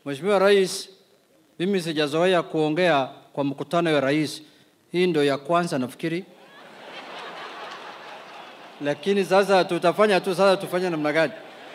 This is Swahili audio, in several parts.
Mheshimiwa Rais, mimi sijazoea kuongea kwa mkutano ya rais. Hii ndio ya kwanza nafikiri, lakini sasa tutafanya tu. Sasa tufanye namna gani?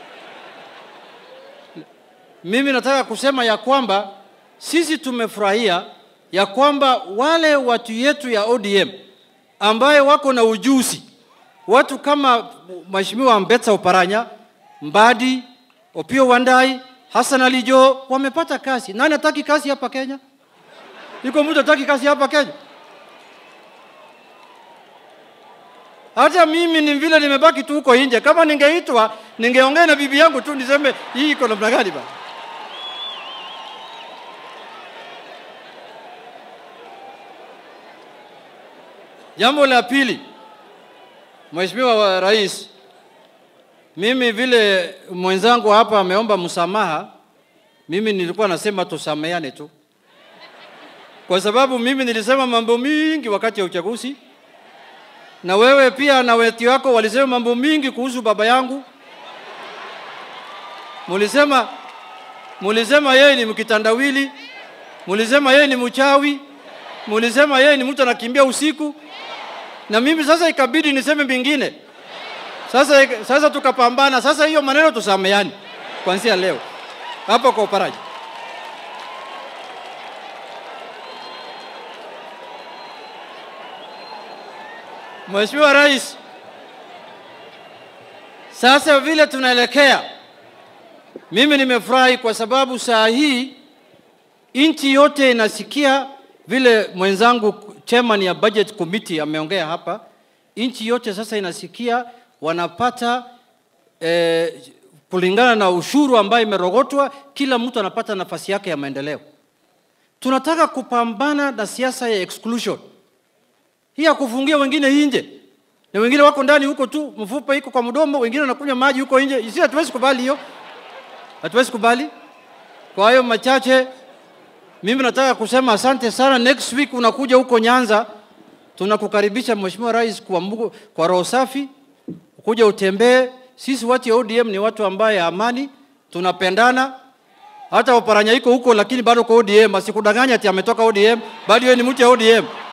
Mimi nataka kusema ya kwamba sisi tumefurahia ya kwamba wale watu yetu ya ODM ambaye wako na ujuzi, watu kama Mheshimiwa Mbetsa Oparanya, Mbadi, Opio Wandai, Hassan Ali Joho wamepata kazi. Nani hataki kazi hapa Kenya? Iko mtu hataki kazi hapa Kenya? Hata mimi ni vile nimebaki tu huko nje. Kama ningeitwa, ningeongea na bibi yangu tu niseme hii iko namna gani bana. Jambo la pili, Mheshimiwa wa Rais, mimi vile mwenzangu hapa ameomba msamaha, mimi nilikuwa nasema tusameane tu, kwa sababu mimi nilisema mambo mingi wakati ya uchaguzi, na wewe pia na weti wako walisema mambo mingi kuhusu baba yangu. Mulisema, mulisema yeye ni mkitandawili, mulisema yeye ni mchawi, mulisema yeye ni mtu anakimbia usiku, na mimi sasa ikabidi niseme mingine. Sasa, sasa tukapambana. Sasa hiyo maneno tusameani kuanzia leo hapo kwa uparaji. Mheshimiwa Rais, sasa vile tunaelekea, mimi nimefurahi kwa sababu saa hii nchi yote inasikia vile mwenzangu chairman ya budget committee ameongea hapa, nchi yote sasa inasikia wanapata eh, kulingana na ushuru ambayo imerogotwa, kila mtu anapata nafasi yake ya maendeleo. Tunataka kupambana na siasa ya exclusion hii ya kufungia wengine nje na wengine wako ndani huko tu, mfupa iko kwa mdomo, wengine wanakunywa maji huko nje. Sisi hatuwezi kubali hiyo, hatuwezi kubali. Kwa hiyo machache, mimi nataka kusema asante sana. Next week unakuja huko Nyanza, tunakukaribisha Mheshimiwa Rais kwa, Mungu, kwa roho safi, kuja utembee. Sisi watu ya ODM ni watu ambaye amani, tunapendana. Hata Oparanya iko huko, lakini bado kwa ODM. Asikudanganya ati ametoka ODM, bado yeye ni mtu ya ODM.